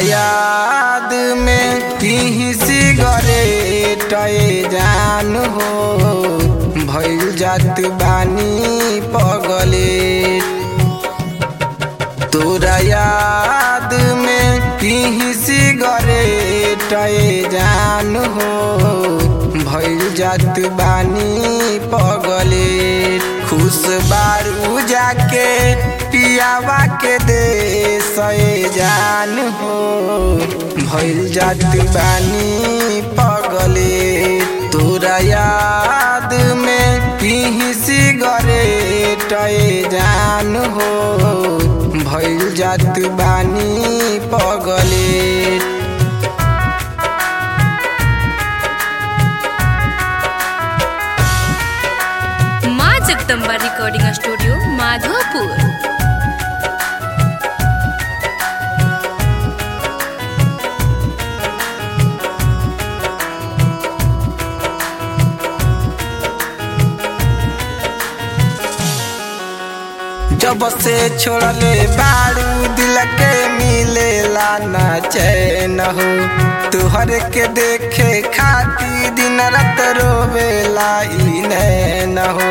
याद में पीही सिगरेट जान हो भइल जात बानी पगले तोरा याद में पीही सिगरेट जान हो भइल जात बानी पगले खुश बारू जाके पियावा के दे सए जान हो भइल जात बानी पगले तोरा याद में पीही सिगरेट जान हो भइल जात बानी पगले माँ जगदम्बा रिकॉर्डिंग स्टूडियो माधोपुर जब से छोड़ले बारू दिल के मिलेला ना चैन हो तुहर के देखे खाती दिन रात रोवेला ई नैन हो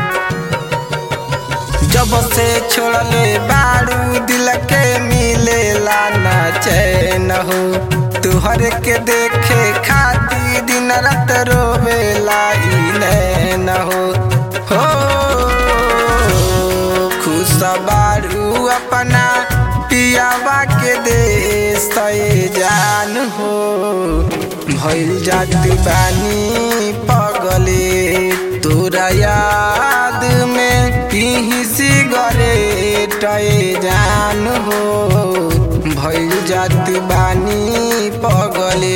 जब से छोड़ले बारू दिल के मिलेला ना चैन हो तुहर के देखे खाती दिन रात रोवेला ई नैन हो हो खुश बारू अपना पियावा के दे सए जान हो भइल जात बानी पगले तोरा याद में पीही सिगरेट जान हो भइल जात बानी पगले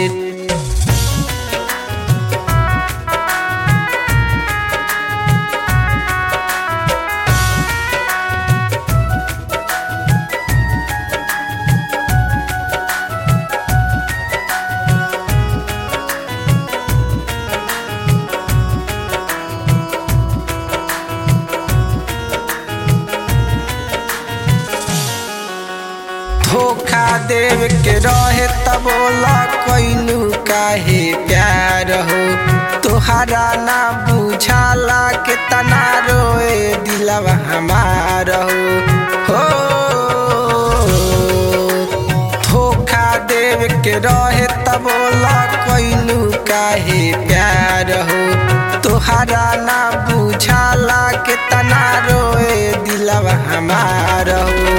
धोखा देव के रहे तब बोला कैलू काहे प्यार हो तोहरा ना बुझाला के तना रोए दिलवा हमार हो हो धोखा देव के रहे तब बोला कैलू काहे प्यार हो तोहरा ना बुझाला के तना रोए दिलवा हमार हो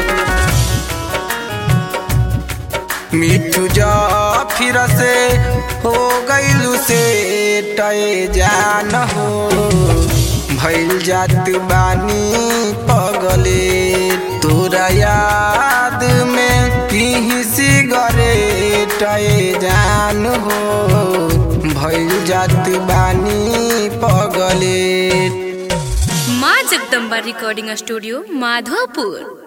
मिठू जा फिर से हो गईलू से टय जान हो भइल जात बानी पगले तोरा याद में पीही सिगरेट जान हो भइल जात बानी पगले माँ जगदम्बा रिकॉर्डिंग स्टूडियो माधोपुर